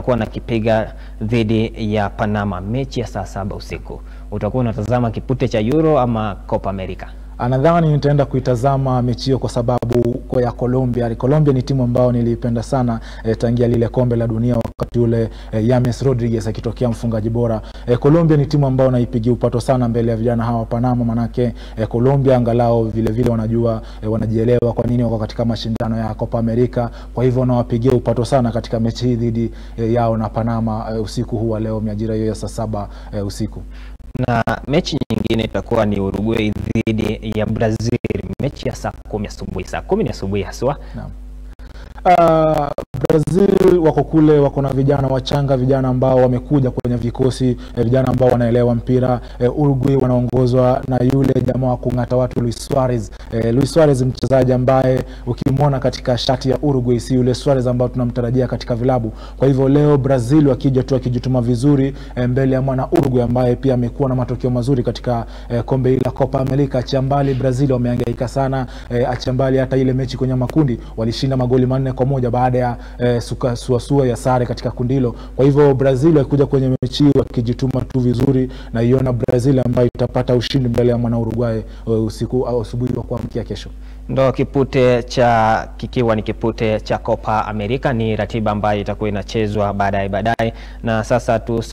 watakuwa nakipiga dhidi ya Panama, mechi ya saa saba usiku. Utakuwa unatazama kipute cha Euro ama Copa America? Nadhani nitaenda kuitazama mechi hiyo kwa sababu kwa ya Colombia. Colombia ni timu ambayo niliipenda sana eh, tangia lile kombe la dunia wakati ule eh, James Rodriguez akitokea mfungaji bora. Eh, Colombia ni timu ambayo naipigia upato sana mbele ya vijana hawa Panama, manake eh, Colombia angalau vile vile wanajua eh, wanajielewa kwa nini wako katika mashindano ya Copa America. Kwa hivyo nawapigia upato sana katika mechi hii dhidi eh, yao na Panama eh, usiku huu wa leo majira hiyo ya saa saba eh, usiku na mechi nyingine itakuwa ni Uruguay dhidi ya Brazil, mechi ya saa kumi asubuhi. Saa kumi ni asubuhi haswa. Naam. Uh, Brazil wako kule, wako na vijana wachanga, vijana ambao wamekuja kwenye vikosi eh, vijana ambao wanaelewa mpira eh, Uruguay wanaongozwa na yule jamaa wa kung'ata watu Luis Suarez. Eh, Luis Suarez mchezaji ambaye ukimwona katika shati ya Uruguay si yule Suarez ambao tunamtarajia katika vilabu. Kwa hivyo leo Brazil wakija tu wakijituma vizuri eh, mbele ya mwana Uruguay ambaye pia amekuwa na matokeo mazuri katika eh, kombe hili la Copa America. Achia mbali Brazil wamehangaika sana eh, achia mbali hata ile mechi kwenye makundi walishinda magoli manne kwa moja baada ya eh, suka, suasua ya sare katika kundi hilo. Kwa hivyo Brazil wakikuja kwenye mechi hii wakijituma tu vizuri, na iona Brazil ambayo itapata ushindi mbele ya mwana Uruguay eh, usiku au asubuhi wa kuamkia kesho. Ndo kipute cha kikiwa ni kipute cha Copa America, ni ratiba ambayo itakuwa inachezwa baadaye baadaye, na sasa tu